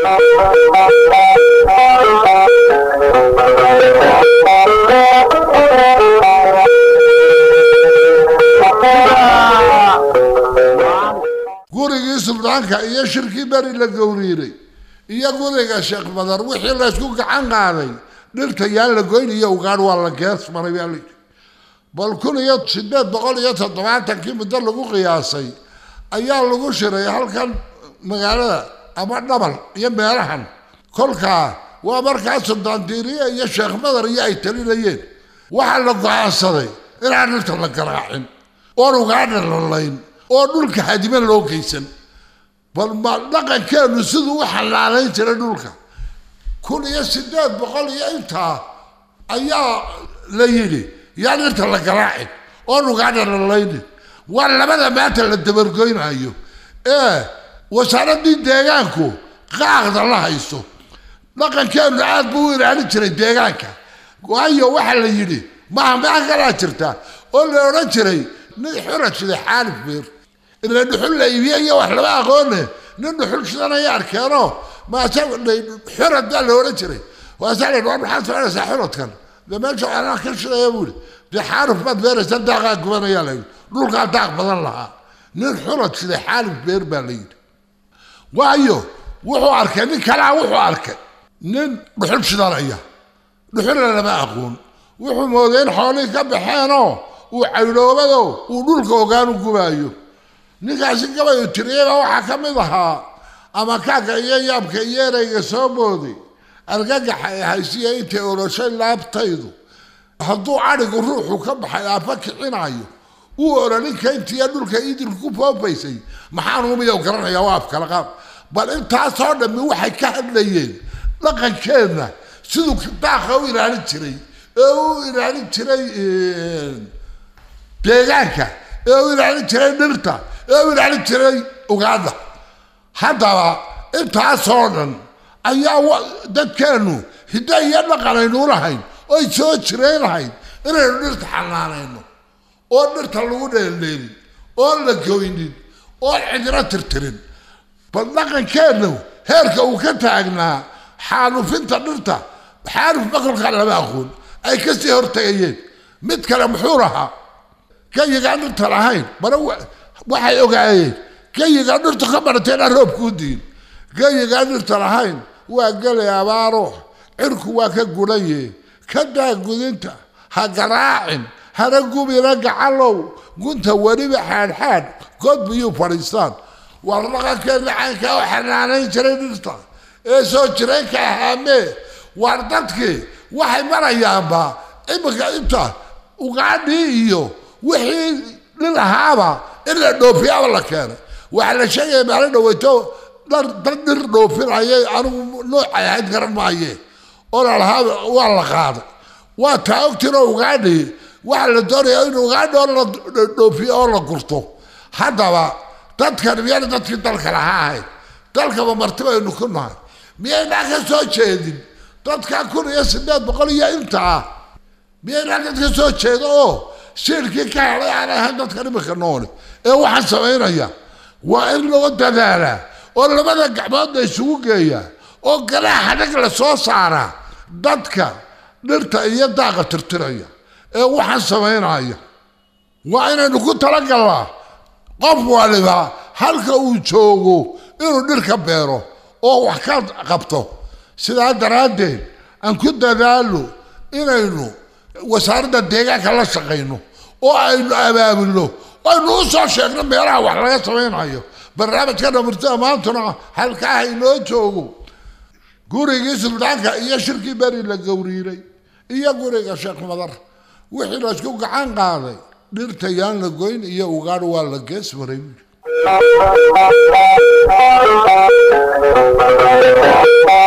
gurigii suldaanka iyo shirkii beri la gowriiray iyo guriga sheekh badar wixii laysku gacan qaaday dhirta yaan la goyn iyo ugaadh waa la gees maray baa la bal kun iyo sideed boqol iyo toddobaatankii muddo lagu qiyaasay ayaa lagu shiray halkan magaalada ama dhabal iyo meelahan kolkaa waa markaa suldaan diiriye iyo sheekh madar iyo ay talinayeen waxaa la go-aansaday inaan dhirta la garaacin oon ugaadha la layn oo dhulka hadime loo geysan bal ma dhaqankeenu siduu u xalaalayn jiray dhulka kun iyo sideed boqol iyo intaa ayaa la yidhi yaan dhirta la garaacin oon ugaadha la laynin waa labada maanta la dabargoynayo ee wasaaradii deegaanku qaaqda la hayso dhaqankeenu aad buu u ilaalin jiray deegaanka waayo waxaa la yidhi maha maxa kalaa jirta oo la odhan jiray nin xura sida xaalif beer ila dhuxul la iibiye iyo wax lama aqoone nin dhuxul shidanaya arkeeno maase xurad baa la odhan jiray waasaa la war maxaad soconaysaa xuradkan dee meesha anaa ka shidaya buu yidhi dee xaalif baad beeraysaa daaqaa gubanayaa la yidhi dhulkaa daaq badan lahaa nin xurad sida xaalif beer baa la yidhi waayo wuxuu arkay nin kalaa wuxuu arkay nin dhuxul shidanaya dhuxulna lama aqoon wuxuu mooday in xoolihii ka baxeenoo uu caydhoobado uu dhulka ogaanu gubaayo ninkaasi gabayu tiriyaba waxaa ka mid ahaa ama kaaga iyo yaabka iyo ereyga soo mooday argagaxa ee haysiya intay oroshay laabtaydu hadduu cadhigu ruuxu ka baxay aabba kicinayo uu oraninka intiiya dhulka idil ku foofaysay maxaan umiyow garanayaa waa afkala qaab bal intaasoo dhammi waxay ka hadlayeen dhaqankeenna siduu daaqa u ilaalin jiray ee u ilaalin jiray deegaanka ee u ilaalin jiray dhirta ee u ilaalin jiray ugaadha haddaba intaasoo dhan ayaa dadkeennu hiddo iyo dhaqan aynu lahayn oy soo jirayn lahayd inaynu dhirta xanaanayno oo dhirta lagu dheeldheelin oon la goynin oon cidro tirtirin bal dhaqankeennu heerka uu ka taagnaa xaalufinta dhirta xaaluf maqalka lama aqoon ay kasii hortagayeen mid kale muxuu lahaa gayigaan dhirta lahayn bara waxay ogaayeen gayigaan dhirta ka baratayna roobkuu diin gayigaan dhirta lahayn waa gelay abaaro cirku waa ka gudhaye ka daa gudinta ha garaacin hana gubina gacalow gunta weliba xaadxaad god biyuu fadhiistaan war dhaqankeena caynkaa u xanaanayn jiray dhirta ee soo jireenka ahaamee waar dadkii waxay marayaanba iminka inta ugaadhii iyo wixii nin ahaaba in la dhoofiyaaba la keenay waxaa la sheegaya maalin dhaweyto dhar dad dhir dhoofinayay anigu noocay ahayd garan maaye oo la lahaa waa la qaaday waa taa ogtiro ugaadhii waxaa la doonayaa in ugaadhi oo la dhoofiyo oo la gurto haddaba dadkan miyayna dadkii dalka lahaa ahayd dalkaba marti baynu ku nahay miyaynaa ka soo jeedin dadkaa kun iyo sideed boqol iyo intaa miyaynaa dad ka soo jeedo oo siirkii ka helay aan ahayn dadkan iminka noole ee waxaan samaynaya waa in loo dadaalaa oo labada gacmood la isugu geeyaa oo galaaxa dhag la soo saaraa dadka dhirta iyo daaqa tirtiraya ee waxaan samaynaya waa inaynu ku talagalnaa qof waliba halka uu joogo inuu dhir ka beero oo wax ka qabto sidaa daraaddeed aan ku dadaalo inaynu wasaaradda deegaanka la shaqayno oo aynu abaabulno aynu u soo sheegno meelaha wax laga samaynayo barnaamijka dhamirtada maantuna halkaaha inoo joogo gurigii suldaanka iyo shirkii beri la gowriiray iyo guriga sheekh madar wixii laysku gacan qaaday dhirta yaan la goyn iyo ugaadh waa la gees maray buuri